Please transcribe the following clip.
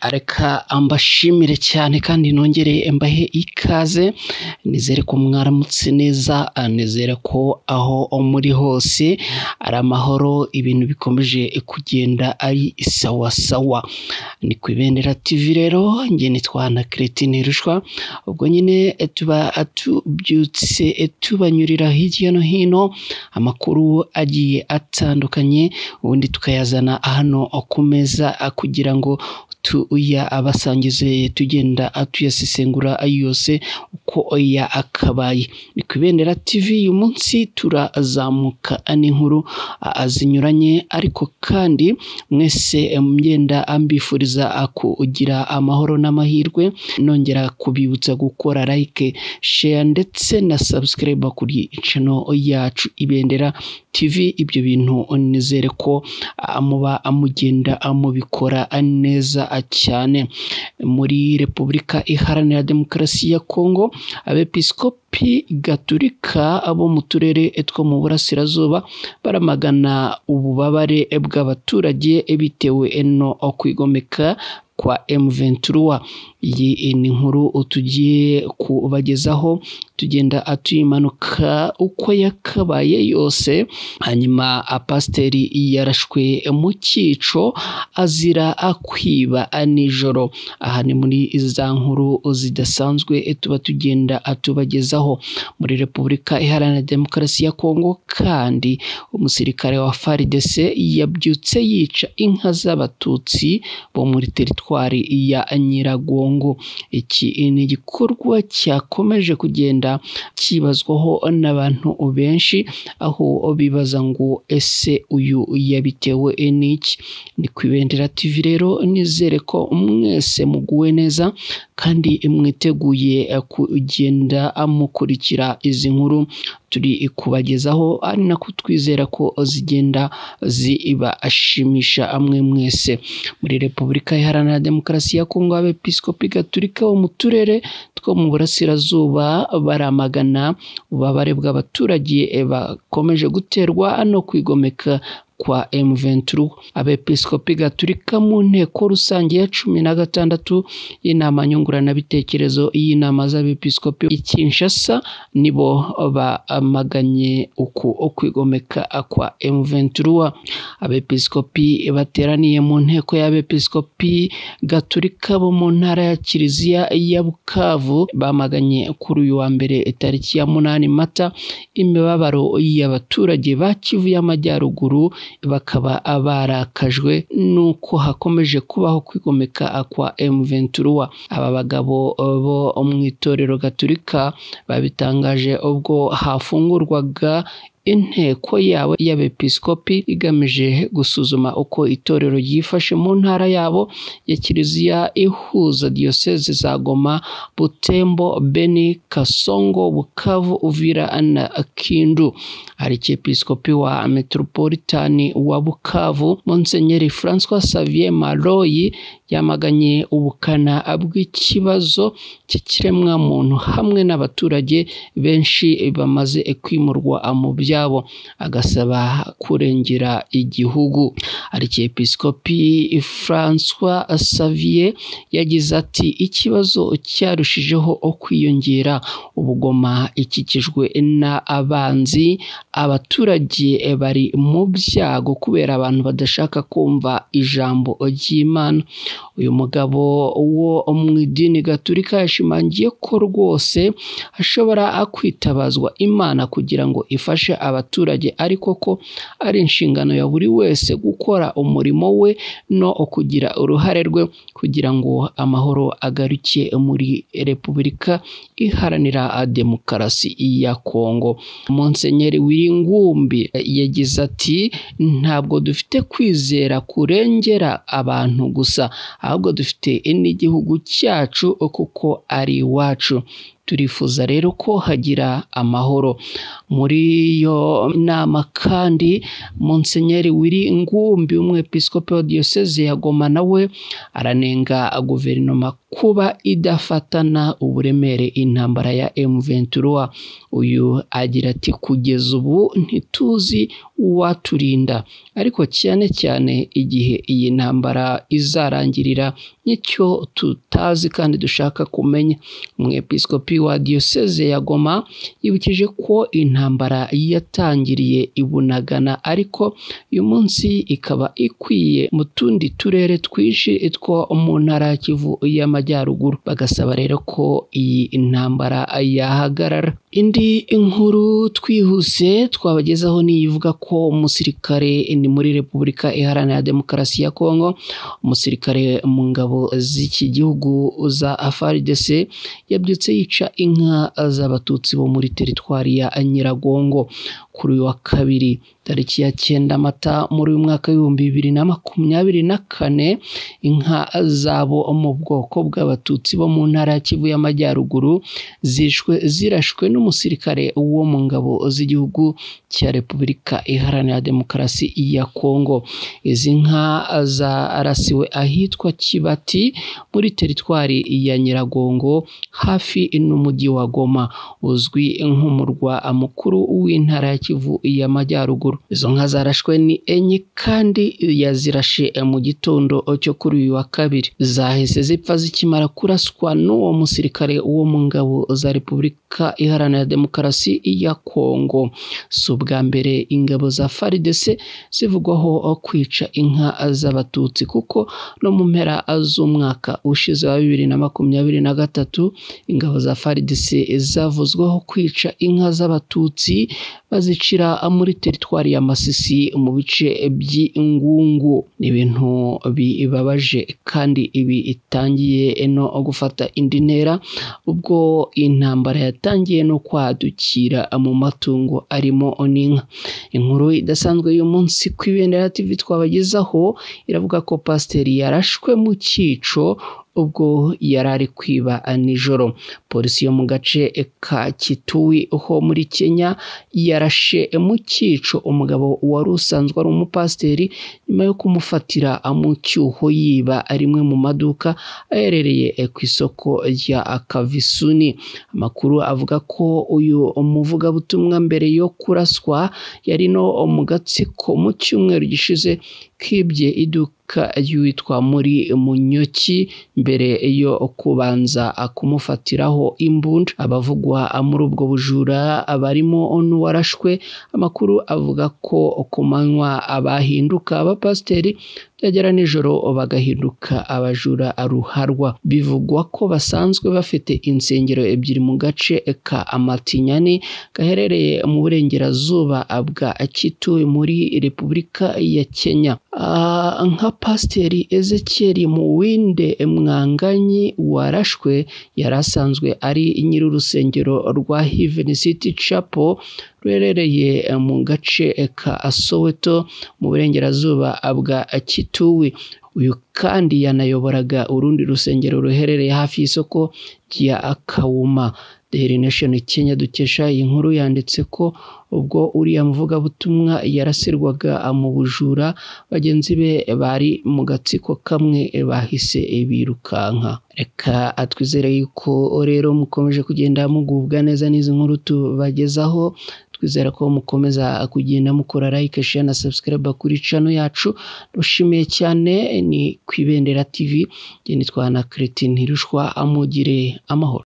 reka mbashimire cyane kandi nongere mbahe ikaze nizere ko mwaramutse neza nizere ko aho muri hose ari amahoro ibintu bikomeje kugenda ari sawasawa ni ku ibendera tv rero njye nitwa na Christine Rushwa ubwo nyine tuba tubyutse tubanyurira hirya no hino amakuru agiye atandukanye ubundi tukayazana hano ku meza kugira ngo tuyabasangize tugenda tuyasesengura yose uko yakabaye ni ku ibendera tv uyu munsi turazamuka n'inkuru zinyuranye ariko kandi mwese mgenda mbifuriza kugira amahoro n'amahirwe nongera kubibutsa gukora like share ndetse na subscribe kuri cano yacu ibendera tv ibyo bintu nizere ko muba mugenda mubikora neza cyane muri repubulika iharanira demokarasi ya kongo abepiskopi gaturika abo mu turere two mu burasirazuba baramagana ububabare bw'abaturage bitewe no kwigomeka kwa M23 iyi ni inkuru tugiye kubagezaho tugenda atuyimanuka uko yakabaye yose hanyuma pasiteri yarashwe mu cyico azira akwiba nijoro aha ni muri za nkuru zidasanzwe tuba tugenda atubagezaho muri repubulika iharanira demokarasi ya kongo kandi umusirikare wa FARDC yabyutse yica inka z'abatutsi bo muri teritwari ya nyiragongo iki ni igikorwa cyakomeje kugenda kibazwaho n'abantu benshi aho bibaza ngo ese uyu yabitewe n'iki ni ku ibendera tv rero nizere ko mwese muguwe neza kandi mwiteguye kugenda mukurikira izi nkuru turi kubagezaho ari nako twizera ko zigenda zibashimisha amwe mwese muri repubulika iharanira demokarasi ya kongo abepiskopi gaturika wo mu turere two mu burasirazuba baramagana ububabare bw'abaturage bakomeje guterwa no kwigomeka kwa M23 abepiskopi gaturika mu nteko rusange ya cumi na gatandatu y'inama nyunguranabitekerezo y'inama z'abepiskopi i Kinshasa nibo bamaganye uku ukwigomeka kwa M23 abepiskopi bateraniye mu nteko y'abepiskopi gaturika bo mu ntara ya Kiliziya ya Bukavu bamaganye kuri uyu wa mbere tariki ya munani mata imibabaro y'abaturage ba Kivu y'Amajyaruguru bakaba barakajwe n'uko hakomeje kubaho kwigomeka kwa M23 aba bagabo bo mu itorero gaturika babitangaje ubwo hafungurwaga inteko yabo y'abepiskopi igamije gusuzuma uko itorero ryifashe mu ntara yabo ya kiliziya ihuza diyoseze za goma butembo beni kasongo bukavu uvira na kindu aricyepiskopi wa metropolitani wa bukavu monsenyeri francois xavier maroyi yamaganye ubukana bw'ikibazo cy'ikiremwa muntu hamwe n'abaturage benshi bamaze kwimurwa mu byabo agasaba kurengera igihugu aricyepiskopi francois xavier yagize ati ikibazo cyarushijeho kwiyongera ubugoma ikikijwe n'abanzi abaturage bari mu byago kubera abantu badashaka kumva ijambo ry'imana uyu mugabo wo mu idini gaturika yashimangiye ko rwose ashobora kwitabazwa imana kugira ngo ifashe abaturage ariko ko ari inshingano ya buri wese gukora umurimo we no kugira uruhare rwe kugira ngo amahoro agaruke muri repubulika iharanira demokarasi ya kongo monsenyeri wiringumbi yagize ati ntabwo dufite kwizera kurengera abantu gusa ahubwo dufite n'igihugu cyacu kuko ari iwacu turifuza rero ko hagira amahoro muri iyo nama kandi Monsenyeri wiri ngumbi umwepiskopi wa diyoseze ya goma nawe aranenga guverinoma kuba idafatana uburemere intambara ya M23 uyu agira ati kugeza ubu ntituzi uwaturinda ariko cyane cyane igihe iyi ntambara izarangirira nicyo tutazi kandi dushaka kumenya umwepiskopi wa diyoseze ya goma yibukije ko intambara yatangiriye i bunagana ariko uyu munsi ikaba ikwiye mu tundi turere twinshi two mu ntara ya kivu y'amajyaruguru bagasaba rero ko iyi ntambara yahagarara indi inkuru twihuse twabagezaho niyivuga ko umusirikare ni muri repubulika iharanira demokarasi ya kongo umusirikare mu ngabo z'iki gihugu za FARDC yabyutse yica inka z'abatutsi bo muri teritwari ya nyiragongo kuri uyu wa kabiri tariki ya cyenda mata muri uyu mwaka w'ibihumbi bibiri na makumyabiri na kane inka zabo mu bwoko bw'abatutsi bo mu ntara ya kivu y'amajyaruguru zishwe zirashwe n'umusirikare wo mu ngabo z'igihugu cya repubulika iharanira demokarasi ya kongo izi nka zarasiwe ahitwa kibati muri teritwari ya nyiragongo hafi n'umujyi wa goma uzwi nk'umurwa mukuru w'intara ya kivu y'amajyaruguru izo nka zarashwe ni enye kandi yazirashe mu gitondo cyo kuri uyu wa kabiri zahise zipfa zikimara kuraswa n'uwo musirikare wo mu ngabo za repubulika iharanira demokarasi ya kongo si ubwa mbere ingabo za faridese zivugwaho kwica inka z'abatutsi kuko no mu mpera z'umwaka ushize wa bibiri na makumyabiri na gatatu ingabo za faridese zavuzweho kwica inka z'abatutsi bazicira muri teritwari ya masisi mu bice by'ingungu ni ibintu bibabaje kandi ibi itangiye no gufata indi ntera ubwo intambara yatangiye no kwadukira mu matungo arimo n'inka inkuru idasanzwe y'uyu munsi ku ibendera tv twabagezaho iravuga ko pasiteri yarashwe mu cyico ubwo yari ari kwiba nijoro polisi yo mu gace ka kituwi ho muri kenya yarashe mu cyico umugabo wari usanzwe ari umupasiteri nyuma yo kumufatira mu cyuho yiba rimwe mu maduka aherereye ku isoko rya kavisuni amakuru avuga ko uyu umuvugabutumwa mbere yo kuraswa yari no mu gatsiko mu cyumweru gishize kibye iduka y'uwitwa muri munyoki mbere yo kubanza kumufatiraho imbunda abavugwa muri ubwo bujura barimo n'uwarashwe amakuru avuga ko ku manywa abahinduka abapasiteri byagera nijoro bagahinduka abajura ruharwa bivugwa ko basanzwe bafite insengero ebyiri mu gace ka amatinyani gaherereye mu burengerazuba bwa kituwe muri repubulika ya kenya nka pasiteri ezekiel muwinde mwanganyi warashwe yari asanzwe ari nyiri urusengero rwa hiveni city chapel ruherereye mu gace ka soweto mu burengerazuba bwa kituwi uyu kandi yanayoboraga urundi rusengero ruherereye hafi y'isoko rya kawuma daily nation kenya dukesha iyi nkuru yanditse ko ubwo uriya muvugabutumwa yarasirwaga mu bujura bagenzi be bari mu gatsiko kamwe bahise birukanka reka atwizere yuko rero mukomeje kugenda mugubwa neza n'izi nkuru tubagezaho twizera ko mukomeza kugenda mukora like share na subscribe kuri channel yacu dushimiye cyane ni ku ibendera tv nitwa na Cretin Ntirushwa amugire amahoro